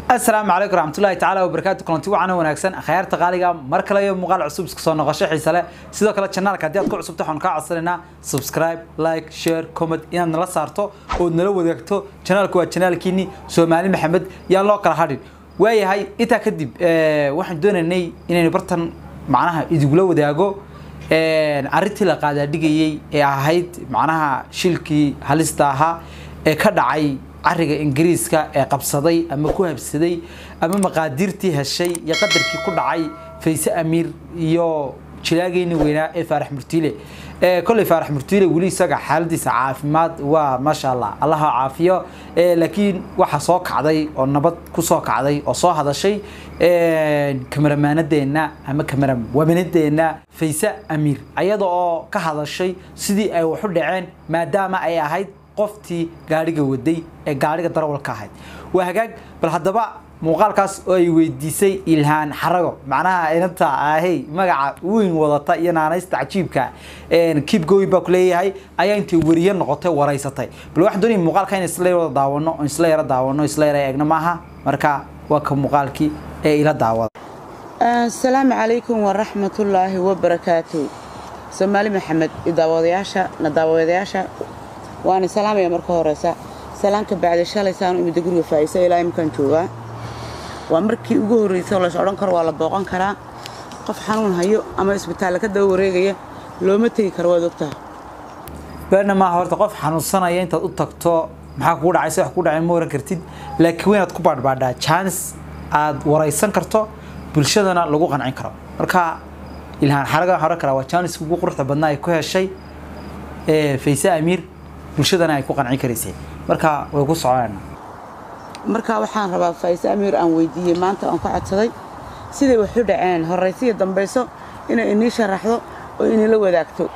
asalaamu calaykum raxmatullahi tacaala wabarakaatu kulanti wacan wanaagsan akhyaarta qaaliga mar kale iyo muuqaal cusub iska soo noqosho xiise leh sidoo kale janaalka haddii aad ku cusubta waxaan kaa codsanaynaa subscribe like share comment inaad nala saarto ood nala wadaagto janaalku waa janaalkiini soomaali maxamed yaan loo kala hadhin waayahay intaa kadib waxaan doonaynay inaynu bartan macnaha idigula wadaago arrintii la qaadaadhigayey ee ahayd macnaha shilkii halista ahaa ee ka dhacay cariga ingiriiska ee qabsaday ama ku habsaday ama maqaadiirtii heshay iyo qadarkii ku dhacay fayse amiir iyo jilaageeni weynaa ee faarax murtiile kolley faarax murtiile weli isaga xaaladiisa caafimaad waa maasha allah allaha caafiyo laakiin waxaa soo kacday oo nabad ku soo kacday oo soo hadashay kamaramaanadeenna ama kamarawamanadeenna fayse amiir ayada oo ka hadashay sidii ay waxu dhaceen maadaama ay ahayd qoftii gaadhiga waday ee gaadhiga darawalka ahayd waa hagaag bal haddaba muuqaalkaas oo ay weydiisay ilhaan xarago macnaha inanta ahey magaca weyn wadata iyo naanaysta cajiibka keep going baa ku leeyahay ayaa intay weriye noqotay waraysatay bal waxaan doonaya muuqaalka in isla wada daawano oo isla yara daawano isla yara eegno maaha marka waa ka muuqaalkii ee ila daawada asalaamu calaykum waraxmatullaahi wabarakaatu soomaali maxamed daawadayaasha na daawadayaasha waana salaamaya marka horeysa salaanka bacda shalay saanu imida guriga faa'isa ilaa imkaan joogaa waa markii ugu horreysa lays odhan karo waa la booqan karaa qof xanuun hayo ama isbitaalla ka daba wareegaya looma tegi karo waad ogtaha beerna maaha horta qof xanuunsanaya intaad u tagto maxaa kugu dhacay si wax kugu dhacay ma waran kartid laakiin waa inaad ku baadhbaadhaa chance aad waraysan karto bulshadana lagu qancin karo marka ilhaan xaraga waxaan oran karaa waa chance ugu quruxda badnaa ay ku heshay fayse amiir bulshadana ay ku qancin karaysay marka way ku soconayna marka waxaan rabaa faa'ise amiir aan weydiiyey maanta aan ka codsaday siday waxu dhaceen horraysiya dambayso inay inii sharaxdo oo inila wadaagto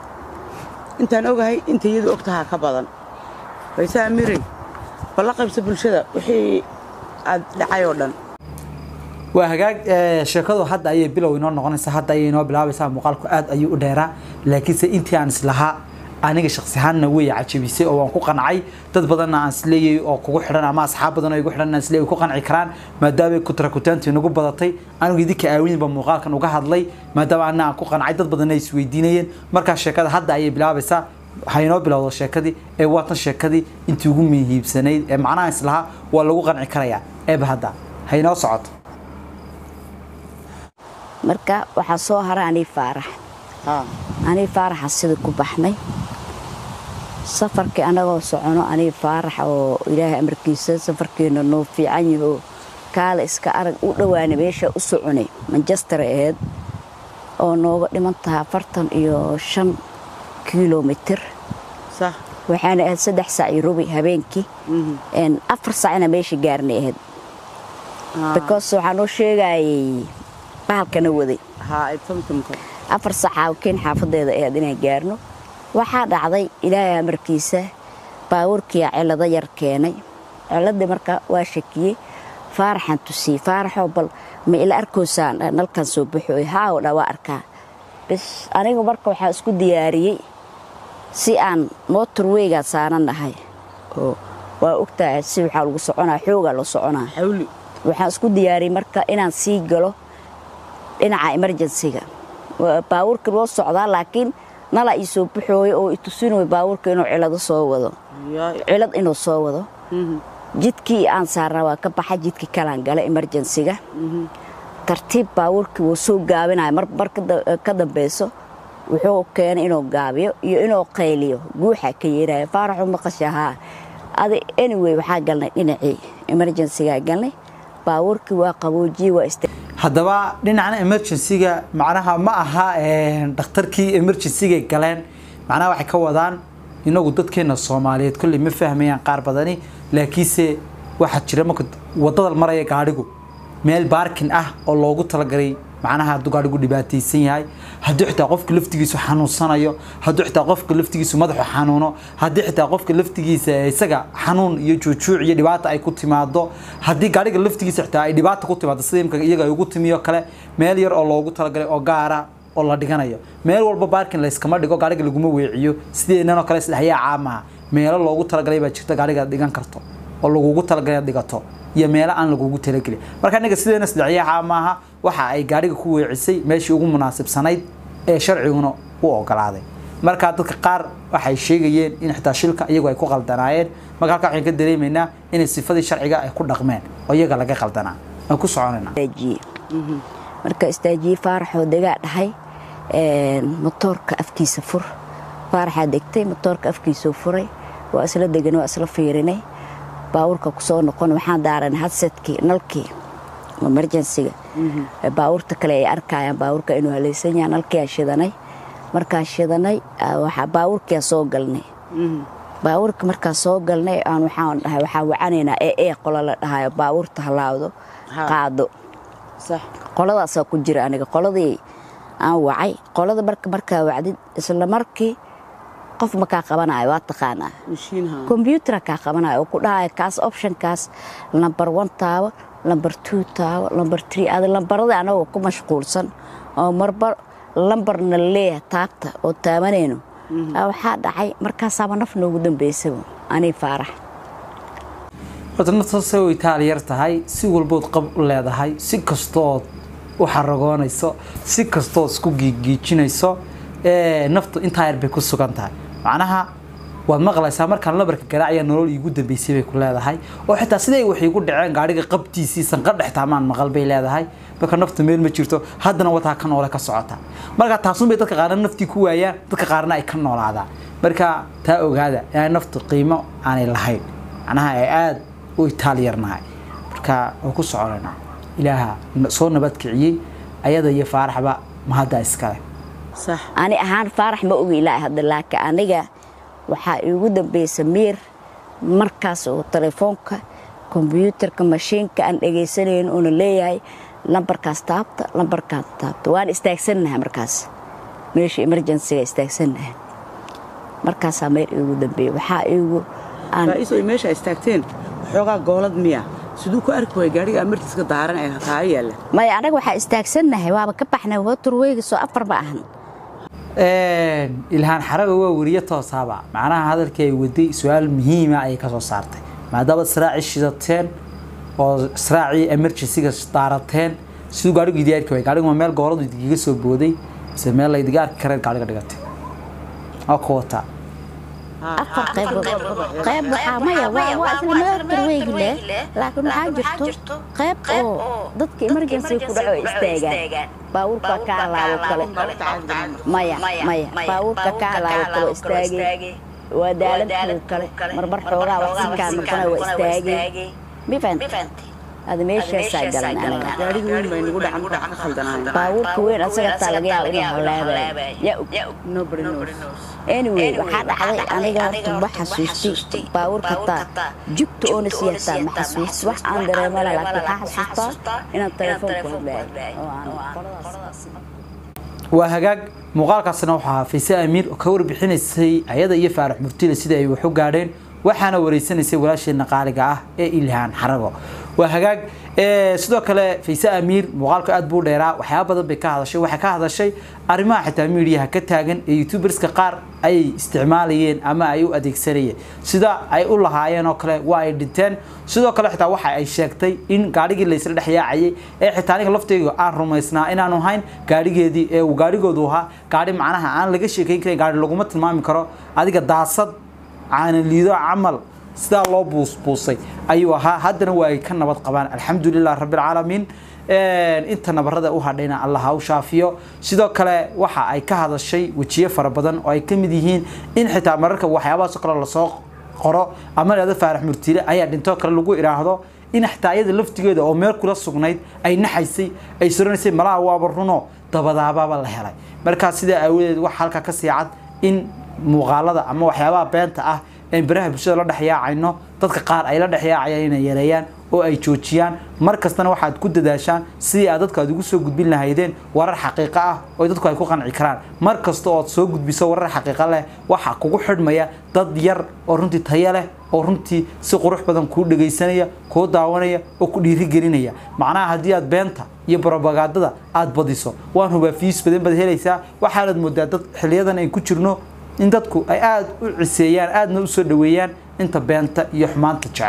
intaan ogahay inta iyadu og tahaa ka badan fayse amiirey balla qaybsa bulshada wixii aad dhacay oo dhan waa hagaag sheekadu hadda ayay bilow inoo noqonaysaa hadda ayay inoo bilaabaysaa muuqaalku aad ayuu u dheeraa laakiinse intii aan islahaa aniga shaksi ahaanna way cajabisay oo waan ku qancay dad badanna aan isleeyay oo kugu xidhan ama asxaab badan oo igu xidhan aan isleeyay ku qanci karaan maadaama kutrakutaantii nagu badatay anigu idinka aawinba muuqaalkan uga hadlay maadaama anna aan ku qancay dad badanna ay isweydiinayeen markaa sheekada hadda ayay bilaabaysaa waxay inoo bilowda sheekadii ee waatan sheekadii intii ugu muhiibsanayd ee macnaha islahaa waa lagu qanci karayaa eeba hadda ha inoo socoto marka waxaa soo hara anii faarax anii faaraxa sida ku baxnay safarkii annagoo socono anii faarax oo ilaahay amarkiisa safarkeenna noo fiican yahoo kaala iska arag u dhowaana meesha u soconay manchester aheyd oo nooga dhiman taha afartan iyo shan kilomitir waxaana ahayd saddex sac iyo rubi habeenkii afar sacna meesha gaarnay ahayd because waxaa noo sheegayay bahalkana waday afar sacaa keen xaafadeeda ahayd inaan gaarno waxaa dhacday ilaahay amarkiisa baawarkiia cilado yar keenay ciladii marka waa shakiyey faaraxaan tusiyey faaraxoo bal ma ila arkoysaan nalkan soo baxooy haaw dha waa arkaa bis anigu marka waxaa isku diyaariyey si aan mootor weygaa saaranahay oo waa ogtahay si waxaa lagu soconaa xoogaa la soconaa waxaan isku diyaariyey marka inaan sii galo dhinaca emerjensiga baawurka loo socdaa laakiin nala ii soo baxooyo oo itusinoy baawurka inuu cilado soo wado cilad inuu soo wado jidkii aan saarnaa waa ka baxa jidkii kalaan gala emerjensiga tartiib baawurkii wuu soo gaabinaya mar ka dambayso wuxuu keenay inuu gaabiyo iyo inuu qayliyo guuxa ka yeeraya faaraxu maqashahaa adi anyway waxaa galnay dhinacii emerjensigaa galnay baawurkii waa qaboojiyey waa ist haddaba dhinacna emergencyga macnaha ma aha dhakhtarkii emergencyga galeen macnaha waxay ka wadaan inagu dadkeena soomaaliyeed kolley ma fahmayaan qaar badani laakiinse waxaa jira marka wadada maraya gaadhigu meel baarkin ah oo loogu talagalay macnaha hadduu gaadhigu dhibaataysan yahay haddii xitaa qofka laftigiisu xanuunsanayo haddii xitaa qofka laftigiisu madaxu xanuuno haddii xitaa qofka laftigiisa isaga xanuun iyo juujuuc iyo dhibaata ay ku timaado haddii gaadhiga laftigiisa xitaa ay dhibaata ku timaado sida imka iyaga ay ugu timiyo kale meel yar oo loogu talagalay oo gaara oo la dhiganayo meel walba baarkin layskama dhigo gaadhiga laguma weeciyo sideenanoo kale isdhexyaa caamaha meelo loogu talagalay baa jirta gaadhiga dhigan karto oo lagugu talagalay inaad dhigato iyo meelo aan lagugu talagelin marka aniga sideena sadexyaha maaha waxa ay gaadhiga ku weecisay meeshii ugu munaasibsanayd ee sharciguna u ogolaaday marka dadka qaar waxay sheegayeen in xitaa shilka iyagu ay ku qaldanaayeen marka halkaa waxaan ka dareemaynaa inay sifadii sharciga ay ku dhaqmeen oo iyaga laga qaldanaa aan ku soconayna istaajiye marka istaajiye faaraxoo degaa dhahay motoorka afkiisa fur faaraxaa degtay motoorka afkiisuu furay waa isla degan waa isla fiirinay baawurka kusoo noqon waxaan daaranay hadsetkii nalkii emergensiga baawurta kale ay arkayaan baawurka inuu halaysan yaha nalkiyaa shidanay markaa shidanay waxaa baawurkiyaa soo galnay baawurka markaa soo galnay aan waxaan dhahay waxaa wacanaynaa ee ee qola la dhahayo baawurta halaawdo qaado qoladaasaa ku jira aniga qoladii aan wacay qolada marka markaa wacdid isla markii qof ma kaa qabanayo waa taqaanaa kombyutara kaa qabanayo oo ku dhahayo kaas optionkaas lambar one taabo lambar two taabo lambar tree ada lambaradii anagoo ku mashquulsan oo marba lambarna leeyahay taabta oo taabanayno waxaa dhacay markaasaaba naf noogu dambaysaba anii faarax horta naftaase way taaliyar tahay si walbood qab u leedahay si kastood u xaragoonayso si kastood isku giigiijinayso naftu intaa yar bay ku sugan tahay macnaha waad maqlaysaa markaan labarka garaacaya nolol iigu dambeysay bay ku leedahay oo xitaa siday wax iigu dhaceen gaadhiga qabtiisii sanqadhex taamaan maqal bay leedahay marka naftu meel ma jirto haddana wataa ka noole ka socota marka taasun bay dadka qaarna naftii ku waayaan dadka qaarna ay ka noolaadaan marka taa ogaada inay naftu qiimo aanay lahayn macnaha ay aada u itaaliyarnahay marka waa ku soconaynaa ilaaha soo nabadkiciyey ayada iyo faaraxba mahadda iskale ani ahaan faarax ma ogi ilaa hadda laakiin aniga waxaa iigu dambaysa miir markaas oo telefoonka kombyuutarka mashiinka aan dhagaysanayn uuna leeyahay lambarkaas taabta lambarkaas taabta waan istaagsannahay markaas meesha emergensiga istaagsannahay markaasaa meel iigu dambeeyey waxaa iigu faa'iiso meesha istaagteen xoogaa goolad miya siduu ku arki waaya gaadhiga amartiiska daaran ee taa yaalla maya anaga waxaa istaagsannahay waaba ka baxnay waturweyga soo afar ma ahan ilhaan xaraga waa weriye toosaaba macnaha hadalkii ay waday su-aal muhiima ayay ka soo saartay maadaama israacii shidateen oo israacii emergencyga daarateen siduu gaadhigu idi arki waay gaadhigu ma meel gooladu idigaga soo booday mise meel la idiga arki kareen gaadhiga dhigatay waa ku wataa afar qaybood qayb waxaa maya waa waa isla meel turweygi leh laakiin waxaa jirto qayb oo dadka emergency ku dhaco istaagaan baawurka ka alaabo kale maya maya baawurka ka alaabo kale istaagay waa daaladkuu kale marmar xoogaa waqsikaan noqona waa istaagay mifant ada meeshaasaa galan anaga gaadhiga weyn bay nagu dhacan dhac ka khaldanaayeen baawurka weyn asaga taa laga yaabo inuu halaabay yaa og nobody knows anyway waxaa dhacday aniga horta ma xasuustay baawurka taa jugta oona siyataa ma xasuusti wax aan dareemo leh laakiin waxaa xasuustaa inaan telefoonku hadlaayo oo aan qoladaas waa hagaag muuqaalkaasna waxaa ahaa fayse amiir oo ka warbixinaysay ayada iyo faarax murtile sida ay wax u gaadheen waxaana wareysanaysay walaasheena qaaliga ah ee ilhaan xarago waa hagaag sidoo kale fayse amiir muuqaalku aad buu dheeraa waxyaaba badan bay ka hadashay waxay ka hadashay arrimaha xitaa miidiyaha ka taagan ee youtuberska qaar ay isticmaalayeen ama ay u adeegsanayeen sida ay u lahaayeen oo kale waa ay dhinteen sidoo kale xitaa waxa ay sheegtay in gaadhigii laysla dhex yaacayay ee xitaa aniga laftayga aan rumaysnaa inaanu hayn gaadhigeedii ee uu gaadhigoodu ahaa gaadhi macnaha aan laga sheekayn karin gaadhi laguma tilmaami karo adiga daasad caanaliido camal sidaa loo buusbuusay ayuu ahaa haddana waa ay ka nabad qabaan alxamdulilah rabbilcaalamiin inta nabarada u hadhayna allah ha u shaafiyo sidoo kale waxa ay ka hadashay wejiye fara badan oo ay ka mid yihiin in xitaa mararka waxyaabahaasoo kale lasoo qoro ama leeda faarax murtile ayaa dhintoo kale lagu idhaahdo in xitaa iyada laftigeeda oo meel kula sugnayd ay naxaysay ay soranaysay malaha waaba runo dabadaabaaba la helay markaa sidaa aawadeed waxa halkaa ka sii cad in muuqaalada ama waxyaabaha beenta ah ee baraha bulshada la dhex yaacayno dadka qaar ay la dhex yaacayaan inay yareeyaan oo ay joojiyaan mar kastana waxaad ku dadaashaan sidii aad dadka aad ugu soo gudbin lahaydeen warar xaqiiqo ah oo dadku ay ku qanci karaan mar kasta ood soo gudbiso warar xaqiiqo leh waxa kugu xidhmaya dad yar oo runtii tayo leh oo runtii si qurux badan kuu dhegaysanaya kuu daawanaya oo ku dhiirigelinaya macnaha haddii aad beenta iyo brobagandada aad badiso waan hubaa fiis badan baad helaysaa waxaanad moodaa dad xiliyadan ay ku jirno in dadku ay aada u ciseeyaan aadna u soo dhaweeyaan inta beenta iyo xumaanta jecel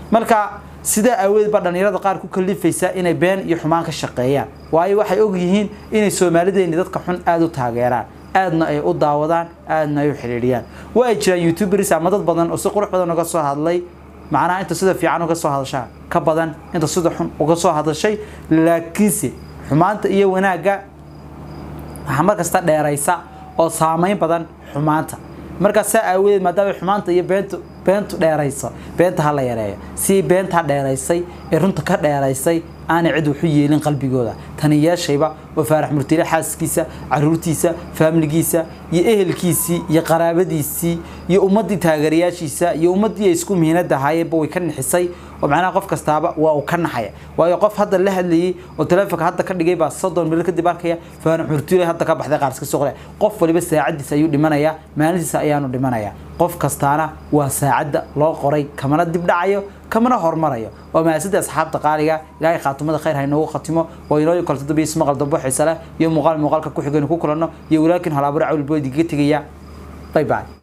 marka sidaa aawadeed baa dhallinyarada qaar ku kalifaysa inay been iyo xumaan ka shaqeeyaan waayo waxay og yihiin inay soomaalideeni dadka xun aada u taageeraan aadna ay u daawadaan aadna ay u xidhiidhiyaan waa ay jiraan youtubers ama dad badan oo si qurux badan uga soo hadlay macnaha inta sida fiican uga soo hadashaa ka badan inta sida xun uga soo hadashay laakiinse xumaanta iyo wanaagga waxaa mar kasta dheeraysa oo saameyn badan xumaanta markaas saa aawadeed maadaama xumaanta iyo beentu beentu dheerayso beenta ha la yareeyo si beenta dheeraysay ee runta ka dheeraysay aanay cid waxu yeelin qalbigooda tani yeeshayba oo faarax murtile xaaskiisa caruurtiisa faamiligiisa iyo ehelkiisii iyo qaraabadiisii iyo ummaddii taageerayaashiisa iyo ummaddii ay isku mihinada ahaayeenba way ka nixisay oo macnaha qof kastaaba waa uu ka naxaya waayo qof hadda la hadlayay oo taleefonka hadda ka dhigay baa soddon mil kadib arkaya faarax murtile hadda ka baxday qaarska suuqle qof waliba saacadiisa ayuu dhimanayaa maalintiisa ayaanu dhimanayaa qof kastaana waa saacadda loo qoray kamana dib dhacayo kamana hormarayo waa mahadsantahay asxaabta qaaliga ilaahay khaatimada khayr ha inoogu khatimo waa inoo kalto dambe ismaqal dambo xiise leh iyo muuqaal muuqaalka ku xigaynu ku kulanno iyo walaakin halaabaro cawlboodi kaga tegaya bye bye